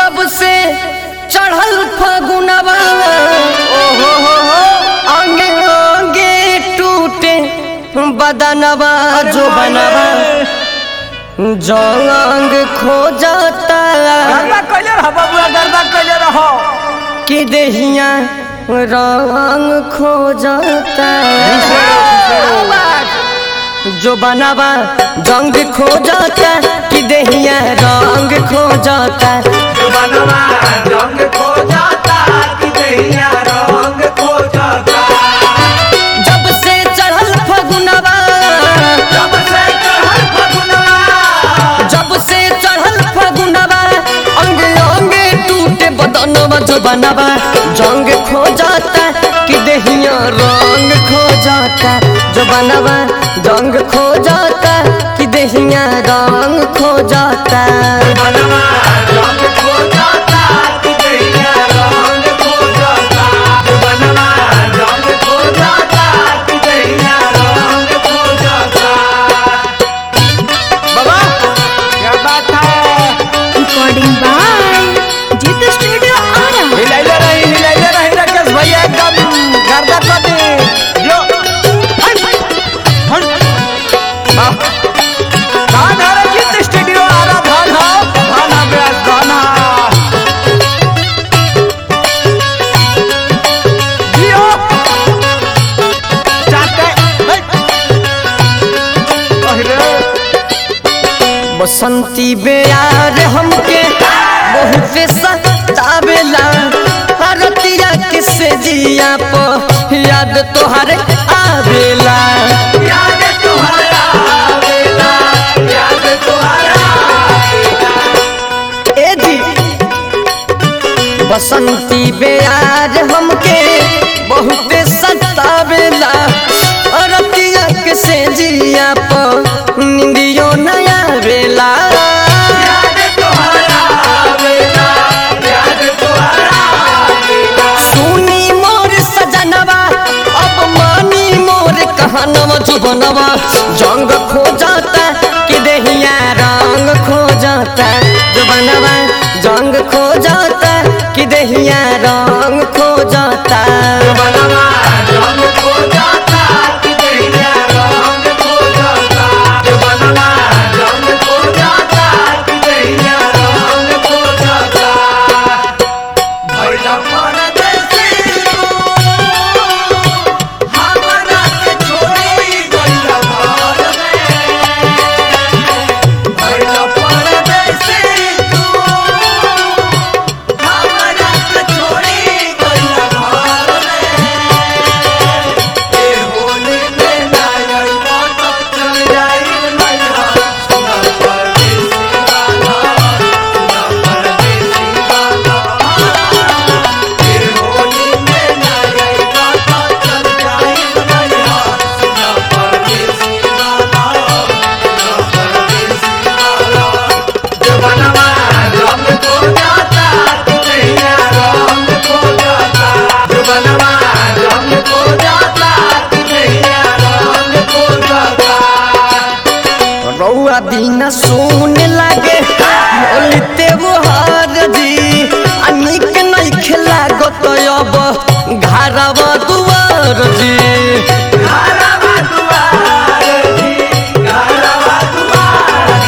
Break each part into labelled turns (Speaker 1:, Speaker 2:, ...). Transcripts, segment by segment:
Speaker 1: जब से चढ़ल फगुनवा
Speaker 2: ओहो हो हो
Speaker 1: अंगे अंगे टूटे बदनवा जो बनवा जंग खो जाता
Speaker 2: गरबा कइले रह बबुआ गरबा कइले रह
Speaker 1: कि देहिया रंग खो जाता जो बनवा जंग खो जाता कि देहिया रंग खो जाता
Speaker 2: बनवा रंग खो जाता कि दैया रंग खो जाता
Speaker 1: जब से चढ़ल फगुनवा
Speaker 2: जब से चढ़ल फगुनवा
Speaker 1: जब से चढ़ल फगुनवा अंग अंग टूटे बदनवा जो बनवा जंग खो जाता कि देहिया रंग खो जाता जो बनवा जंग खो जाता कि देहिया रंग खो जाता
Speaker 2: बनवा रंग खो जाता कि दैया रंग खो जाता बनवा रंग खो जाता कि दैया रंग खो जाता बाबा क्या बात है
Speaker 3: recording by Jita Studio Ara.
Speaker 2: हिलाइले रही हिलाइले रही राकेश भैया एकदम गर्दा कर दे जो हट हट वाह धान हरे जीत स्टूडियो आ रहा धान हो धान हा ब्यास धान हा जियो जाते हट अरे
Speaker 1: बसंती बेयार हमके बहुत सतावेला हरतिया किसे जिया प याद तोहर आवेला
Speaker 2: याद तुम्हारा आवेला याद तुम्हारा
Speaker 1: ए जी बसंती बेयार हमके बहुत सतावेला हरतिया किसे जिया प निंदियो नया आवेला
Speaker 2: याद तुम्हारा आवेला याद तुम्हारा आवेला
Speaker 1: सुनी मोर सजनवा अब मानी मोर कहनवा जुबनवा जंग खो जाता कि देहिया रंग खो जाता जुबनवा जंग खो जाता कि देहिया रंग खो जाता
Speaker 2: बनवा रंग खो जाता कि दैया रंग खो जाता बनवा रंग खो जाता कि दैया रंग खो जाता भैला परदेसी हमरा के छोड़ी गइला घर में भैला परदेसी तू हमरा के छोड़ी गइला घर में ए होली में ना आइबो तो चल जाई मैया सुना परदेसी वाला सुना परदेसी वाला ए होली में ना आइबो तो चल जाई मैया सुना परदेसी वाला सुना परदेसी वाला जवानवा रंग खो जाता दैया रंग खो जाता जवानवा रंग खो जाता दैया रंग खो जाता
Speaker 1: रउआ बिना सुन लागे बोलते वो हार जी आ निक नहीं खेला गत अब घरवा दुआर जी
Speaker 2: घरवा दुआर जी घरवा दुआर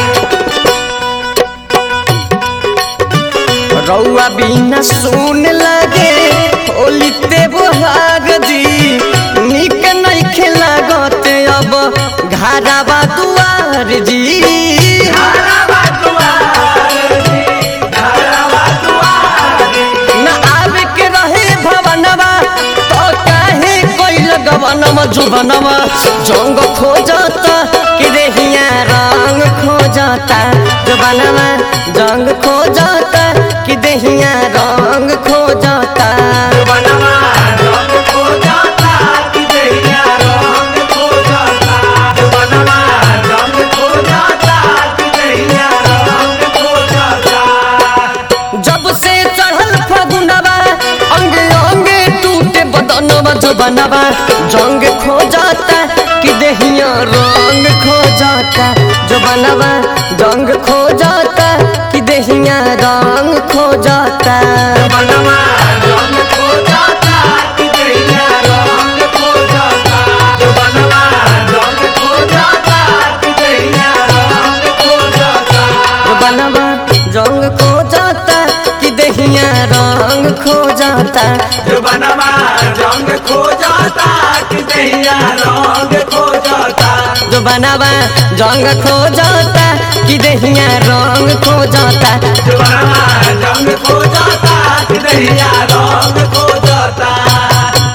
Speaker 1: रउआ बिना सुन लागे बोलते वो हार जी निक नहीं खेला गत अब घरवा दुआर जी
Speaker 2: घरवा दुआर जी घरवा दुआर
Speaker 1: न आवे के रहे भवनवा तो काहे कोई लगवनवा जुबनवा जंग खो जाता कि देहिया रंग खो जाता जुबनवा जंग खो जाता कि देहिया रंग खो जाता
Speaker 2: बनवा रंग खो जाता कि दैया रंग खो जाता बनवा रंग खो जाता कि दैया रंग खो जाता
Speaker 1: जब से चढ़ल फगुनवा अंग अंग टूटे बदनवा जुबनवा जंग खो जाता कि देहिया रंग खो जाता जुबनवा जंग खो जाता कि देहिया रंग खो जाता
Speaker 2: बनवा रंग खो जाता कि दैया रंग खो जाता जो बनवा रंग खो जाता कि दैया रंग खो जाता
Speaker 1: जो बनवा रंग खो जाता कि देहिया रंग खो जाता
Speaker 2: जो बनवा रंग खो जाता कि दैया रंग खो जाता
Speaker 1: जो बनवा रंग खो जाता कि देहिया रंग खो जाता
Speaker 2: जो बनवा रंग खो जाता कि दैया रंग खो जाता